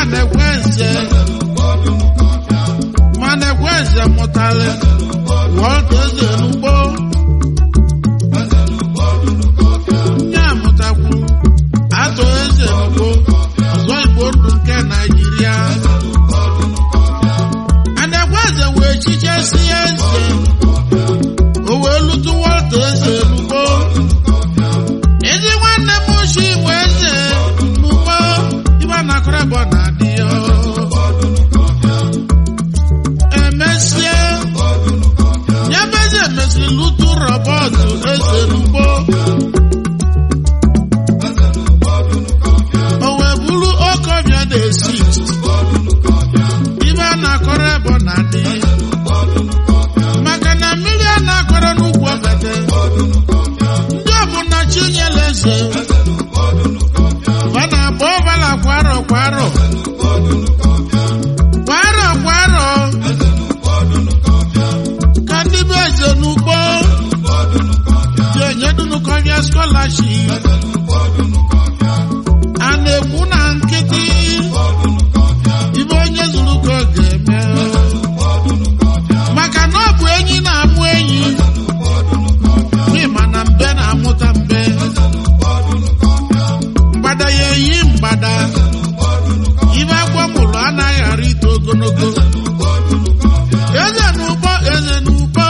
na-ekwe nze ma na-ekwe nze mụtara wọlta eze n'ugbo nye amụtakwu atụ eze n'ugbo ọzọ igbo ndụ nke naijiria anekwe eze wee chichesie eze o wee lutu wọlta eze n'ugbo ezi nwanne m chi wee eze n'ugbo ibe na-akọrọ ebe ọ na-adị ya emesie nyebeze mesịrị lutu rọbọtụ eze n'ugbo o wee buru okobịa na-esi ibe a na-akọrọ ebe ọ na-adị maka na mmiri a na-akọrọ n'ugwu ofete ndị ọbụla chinyere eze ọ na-agba ọbala kwa arọ kwa arọ kwa arọ kwa arọ ka ndị be eze n'ugbo ji enyedunukọbịa skọlaship a na-ekwu na nkịtị ibe onye zuru ka ọ ga-eme maka na ọ bụ enyi na-amụ enyi n'ịma na mbe na-amụta mbe mgbada ya eyi mgbada ibe agwọ mụrụ anaghị ara ito ogologo eze n'ụgbọ eze n'ụgbọ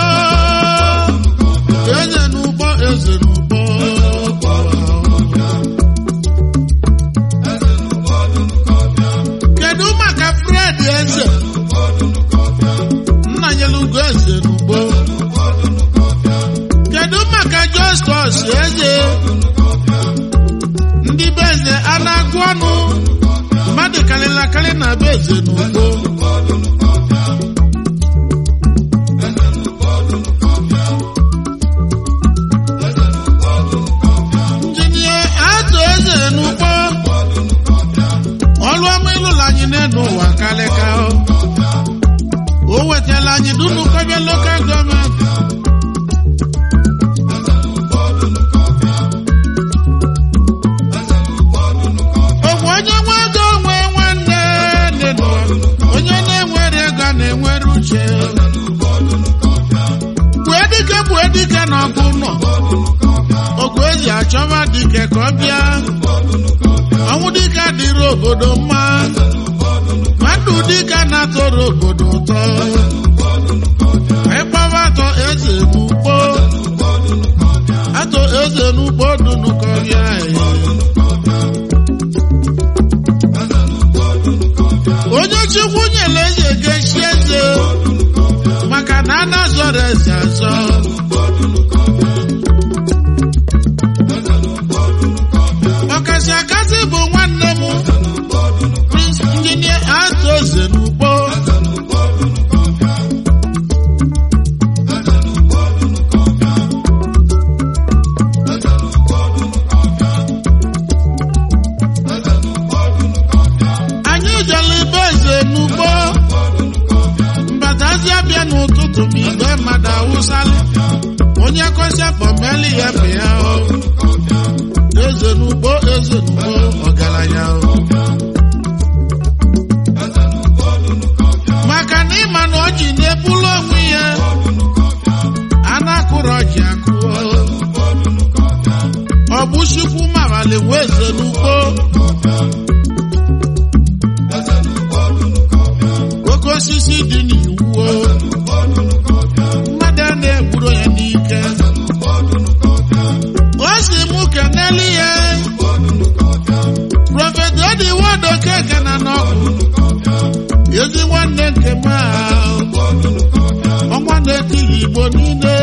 eze n'ụgbọ eze n'ụgbọ kedu maka fred eze nna nyere ugo eze n'ugbo kedu maka justus eze ndị be eze a na-agụ ọnụ mmadụ karịrị akarị na be eze n'ugbo injinia atụ eze n'ugbo ọlụ ọma ịlụla anyị n'elu ụwa kalịka o wetala anyị dunu kọbịa lokal gọọmenti ogwe onye nwe ego onwe nwanne dị n'ụwa onye na-enwere ego na-enwere uche gbue dike gbue dike na ọgụ nọ ogu eji achọba dike ka ọ bịa ọnwụ dike dịrị obodo mma mmadụ dike na-atọrọ obodo ụtọ ịkpọba atọ eze n'ugbo atọ eze n'ugbo dunu ka ọ bịa onye chukwu nyere eze ga-echi eze maka na a na-azọrọ eze azọ ọkasị akasị bụ nwanne m Prince Injinia atụ eze n'ugbo anyị jere ibe eze n'ugbo mbatazi abịa n'ụtụtụ ma igwe mmadụ awụsala onye kọsịa pọmeli ya bụ ya o. eze n'ugbo eze n'ugbo ọgaranya o. maka na ịma na ọjị na-ebulu onwe ya a na-akụrụ ọjị akụ ọ bụ chukwu mawali nwe eze n'ugbo oke osisi dị n'iwu o. mmadụ a na-egburu ya n'ike o si mụ keneli ya prọfet odiwodo keke na n'ọkụ ezi nwanne nke m a ọnwa na-etighị igbo niile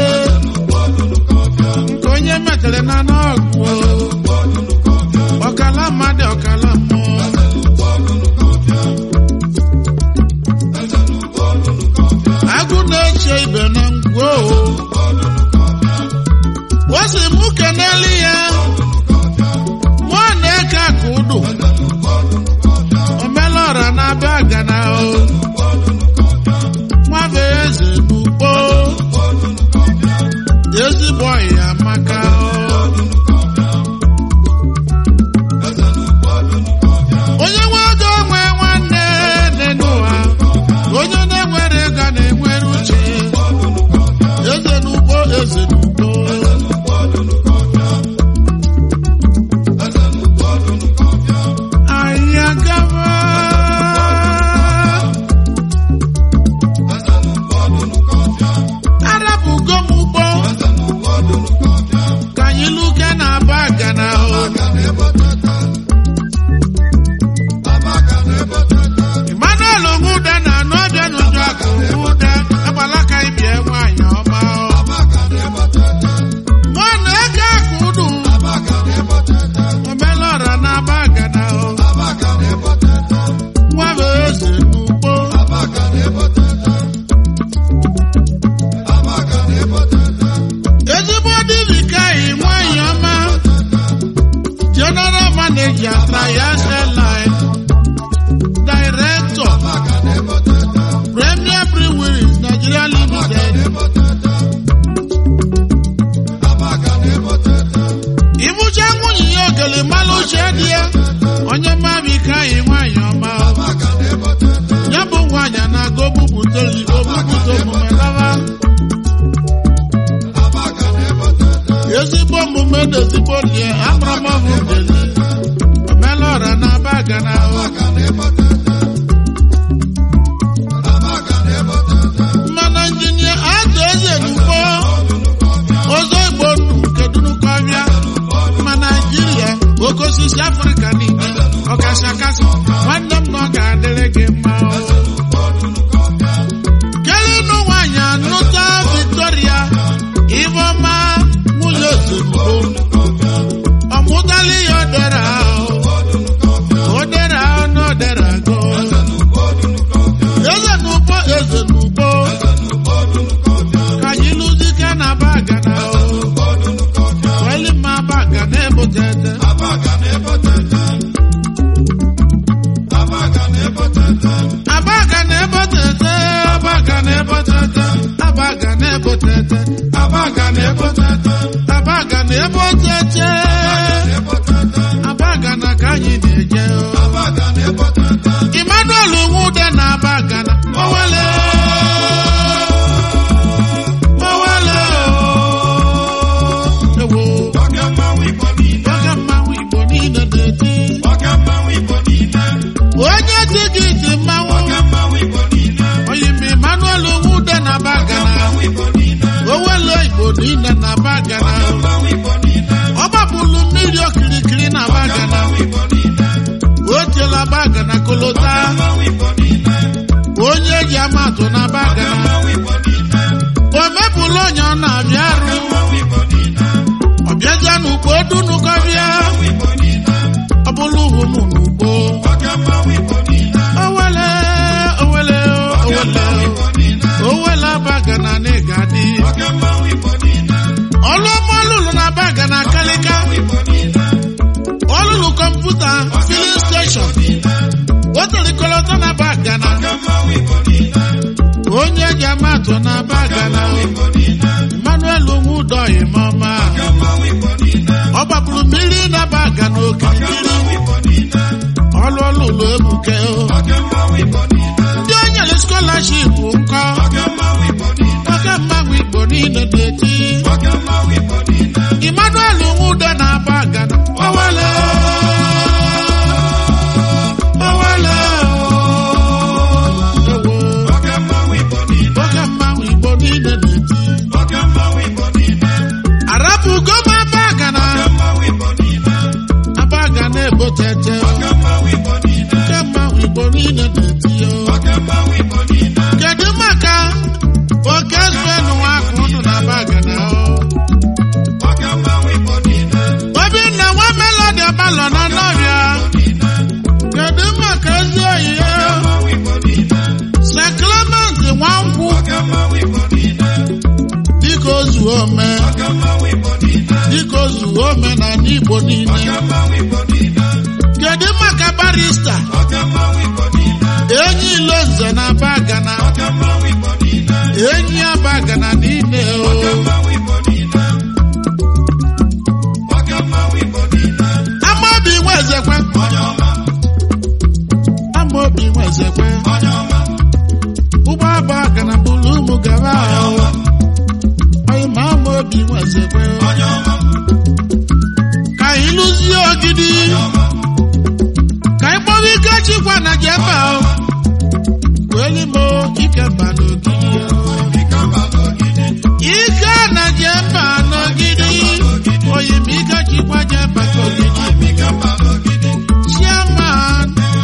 nke onye metere na n'ọgụ ọkala mmadụ ọkala mmụọ agụ na-eche ibe na ngwo o si mụ keneli ya mụọ na-eke aka ụdụ omelọra na-abịa gana o nwabe eze n'ugbo ezigbo ọyị amaka o onye nwe ego nwe nwanne ejeli mmalụ uche dị ya onye mmabi ka anyị nwaanyị ọma ya bụ nwaanyị na-aga ogbupụtoli ogbupụta omume lava ezigbo omume na ezigbo lie akpọrọmọbụ deli omela ọra na aba gana mmanụ injinia atụ eze n'ugbo ọzọ igbo nnu nke dunukọbịa ma naijiria oke osisi afrịka niile ọkasị akasị nwanne m na ọ ga-adịrị gị mma o. kelinu nwanyị anụta victoria Ifeọma nwunye ozugbo ọmụtala ihe odere ahụ odere ahụ na odere agụ eze n'ugbo eze n'ugbo ka anyị lụzike na bagana weli mma bagana ebutete abaga na ebotete abaga na ebotete abaga na ebotete abaga na ebotete abaga na ebotete abaga na ka anyị na-eje o. Emmanuel nwude na abaga na owele owele o. ewo oge mmanwụ igbo niile na-eti onye dị gị dị mmanwụ oyimi Emmanuel nwude na bagana owele igbo niile na bagana ọ gbapụrụ mmiri okirikiri na bagana o tiela bagana kolota onye eji amatụ na bagana o mepụrụ onye ọ na-abịa arụ ọbịaja n'ugbo dunukọbịa ọ bụrụ ụmụ n'ugbo owele owele owele owele abagana na ịgadị ọlụọma ọlụlụ na abagana kalịka ọlụlụ kọmputa filin steshọn otorikọlọtọ na abagana onye ji amatụ na abagana emmanuel nwudoyi mama ọ gbapụrụ mmiri na abagana okirikiri ọlụ ọlụlụ ebuke o ndị o nyere skọlaship nkọ oke mmanwụ igbo niile na-eti emmanuel nwude na abagana owele owele ewo oke mmanwụ igbo niile na-eti arapụgo m abagana abagana ebotete oke mmanwụ igbo niile na-eti o kedu maka oke zụenu akụ unu na bagana obinna nwa melodi ọbalọ na nọrịa kedu maka ezi oyi ya seklement nwankwụ dịka ozuo ome dịka ozuo ome na ndị igbo niile kedu maka barista enyi ilo nze na bagana enyi abagana niile o amaobi nwezekwe amaobi nwezekwe ụgbọ abagana bụrụ ụmụ gaba ahụ onye ma amaobi nwezekwe ka anyị lụzie ogidi ka anyị kpọrọ ike chikwa na jeba ahụ kweli mo ike mba n'ogidi ike na jeba n'ogidi oyi m ike chikwa jeba n'ogidi chairman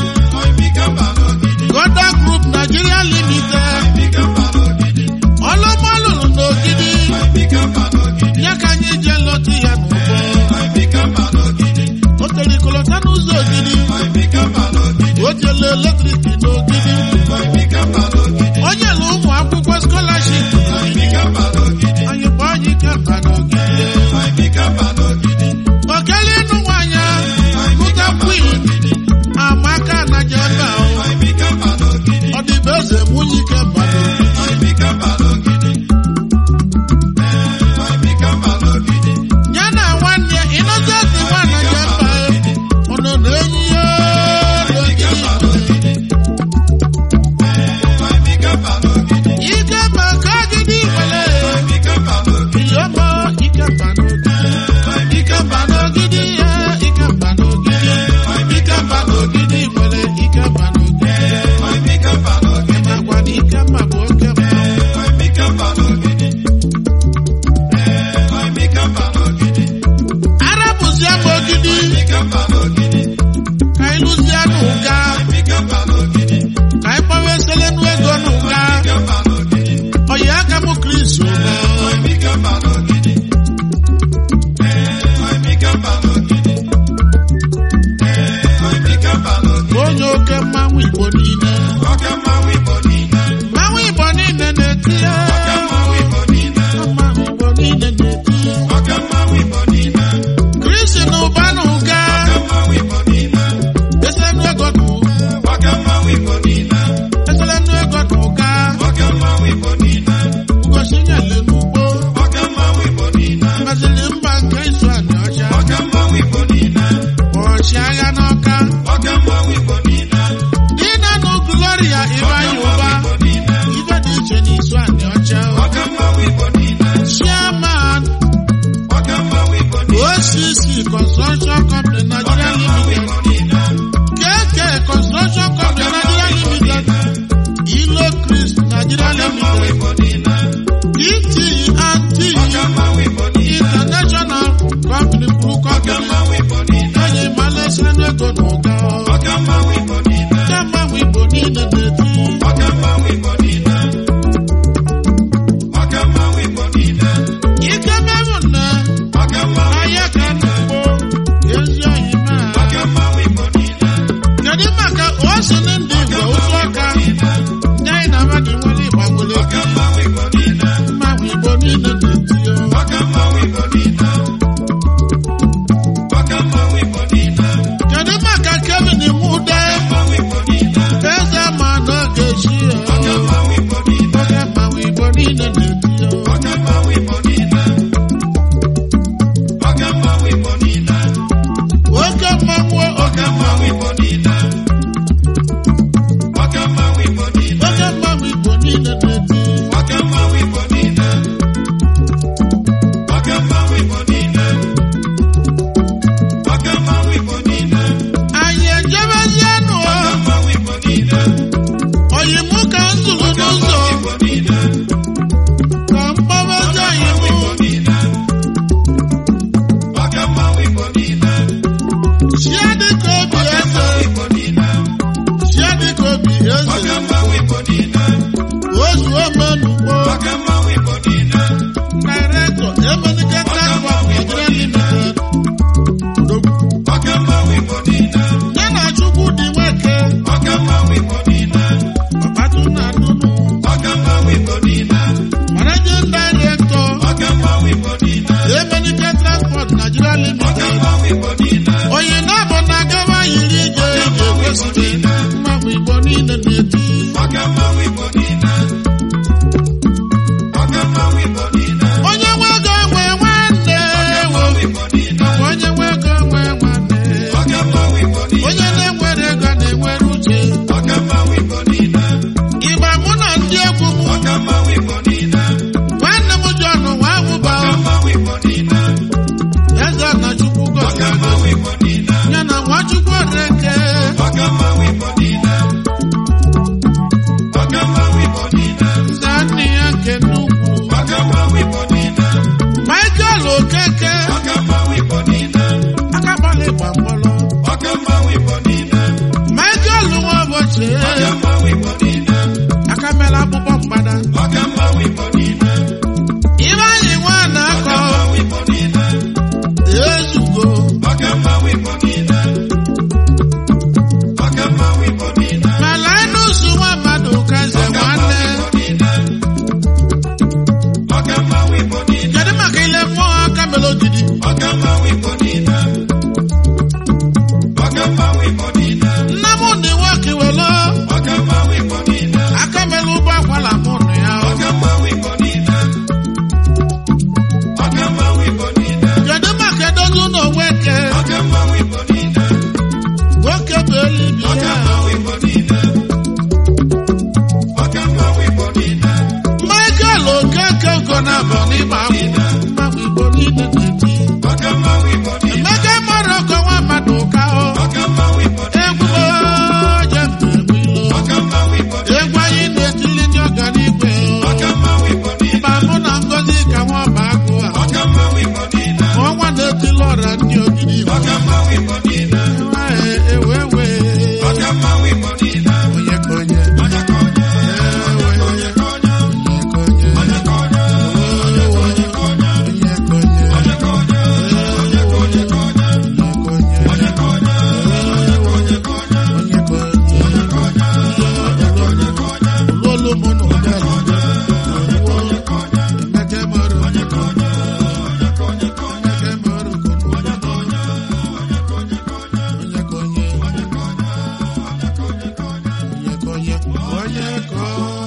goda group nigeria limited ọlọmọlụlụ n'ogidi ya ka anyị jee lọtụ ya n'ụgbọ o terikolọta n'ụzọ ogidi o jele eletrik n'ogidi onye na ụmụ akwụkwọ skọlaship anyị kpọọ anyị kemba n'ogidi okele ịnụ nwanyị mụta kwin amaka na jeba ọdịbe eze nwunye kemba n'ogidi ya na nwanne ịnọzeti nwana jeba Construction Company Nigeria Limited, Ilo Chris Nigeria Limited, DT and T International Company Blue Company, Onye Malaysia n'ego n'ụga. Kama Igbo niile na-eti. Ike mmerụ nna, ahịa ka na-akpọ ezi oyi maa. Kedu maka ose na ndị Igbo otu ọka ndị anyị na-ama gị nwere ịgbagbule mmanwụ Igbo niile na-eti ya. Kedu maka Kevin Mude eze ma n'oge chi ya. Oge mmanwụ Igbo niile na-eti ya. Oke mmanwụ oke mmanwụ oke mmanwụ Igbo niile na-eti. Anyị ejebezienụ oyi mụ ka m zụrụ n'ụzọ ka mkpọbazi oyi mụ chia dịka obi eze chia dịka obi eze ozu omenugbo director emenike transport Nigeria limited ya na chukwu dị nweke ọkpatụ na nnụnụ managing director emenike transport Nigeria limited onye na-abụ na agaba yiri ije ije kwesịrị mmanwụ igbo niile na-eti onye nwe ego nwe nwanne ewo nakwa onye nwe ego nwe nwanne onye na-enwere ego na-enwere uche ịgba mụ na ndị egwu m nwanne m John nwa awụba eze na chukwu gọzie ya na nwachukwu oreke nza nne ya nke nnukwu Michael Okeke akabala ịgba mgbọrọ Michael nwa ụbọchị akamela akpụkpọ mgbada ibe anyị nwa na-akọ ezugo mala ịnụsụ nwa mmadụ kaze nwanne kedu maka ile mmụọ aka mere ogidi nna m ndị nwoke welo aka mere ụgbọ akwala mụ nụ ya kedu maka edozi ụlọ nweke nwoke bụ elibi ya Michael Okeke Ogonabọ n'ịgba akwụ mmanwụ Igbo niile na-eti Emeka Moroko nwa mmadụ ụka o egwu oje mgbe egwu ilo egwu anyị na-etili ndị ọganigwe o mba mụ na ngozi ka nwa ọba agụ a ọnwa na-etili ọra ndị ogidi Igbo ewe ewe onye ka onye onye ka onye Onye